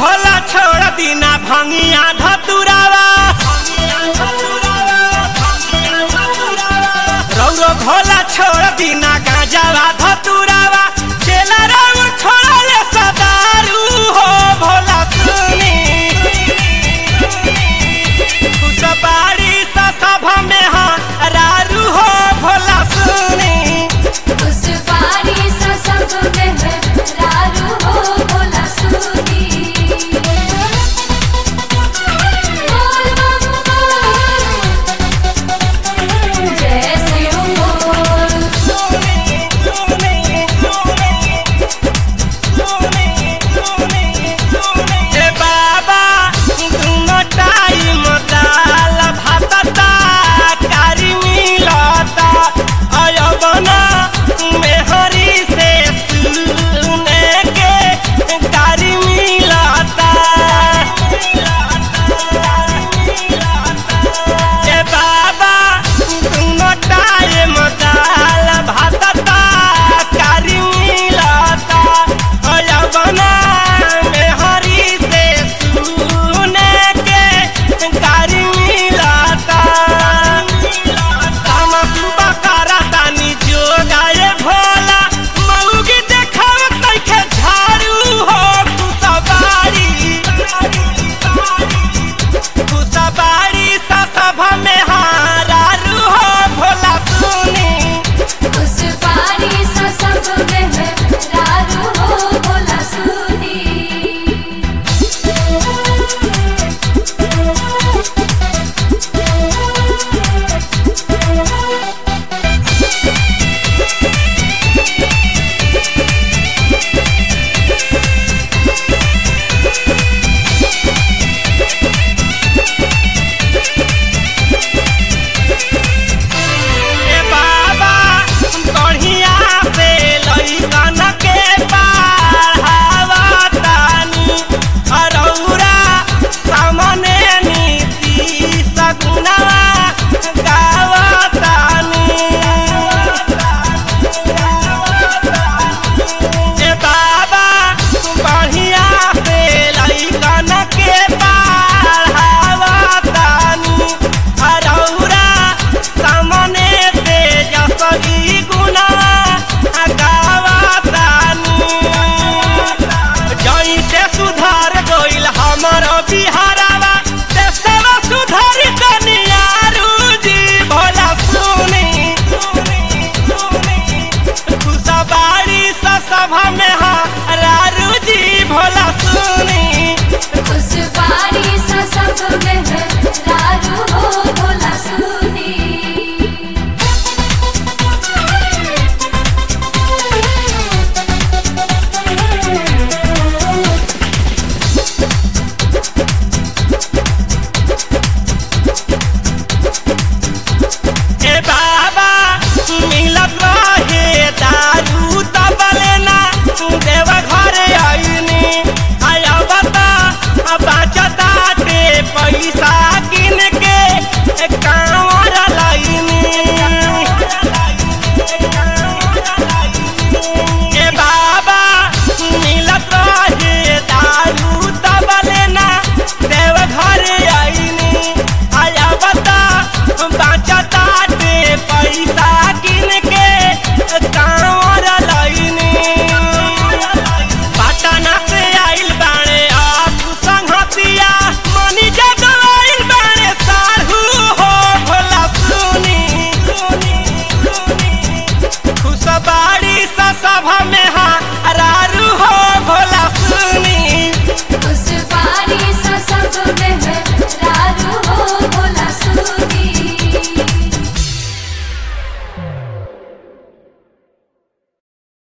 भोला छोड़ दीना भंगिया धतुरावा रौरो भोला छोड़ दीना गांजावा धतुरावा चेला रंग छोड़ा ले सदारू हो भोला सुनी खुशबाड़ी सा सभा में हाँ रारू हो भोला सुनी उस बारी सा सब में है रारू हो भोला सुनी बोल बम बोल जय शिव बोल ए बाबा दुनो टाइम दाल भातता कारी मिलता अयबना मेहरी से सुने के कारी मिलता ए बाबा दुनो टाइम दाल भातता कारी मिलता अयबना मेहरी से सुने के कारी मिलता हम सुबह करतानी जोगाए भोला मऊगी देखाव तैखे झाड़ू हो कुसबारी कुसबारी सा सभा में हारारू हो भोला सुनी उस बारी सा सब में है रारू हो भोला सुनी ए बाबा बढ़िया से लइकन के पढ़ावतानी अरौरा सामने नीति सगुना गावतानी ए बाबा बढ़िया से लइकन के पढ़ावतानी अरौरा सामने तेजस्वी गुना गावतानी जैसे सुधार गइल हमर बिहारवा देशवा सुधार कनियारू जी भोला सुनी खुशबाड़ी सा सभा में हाँ रारू जी भोला सुनी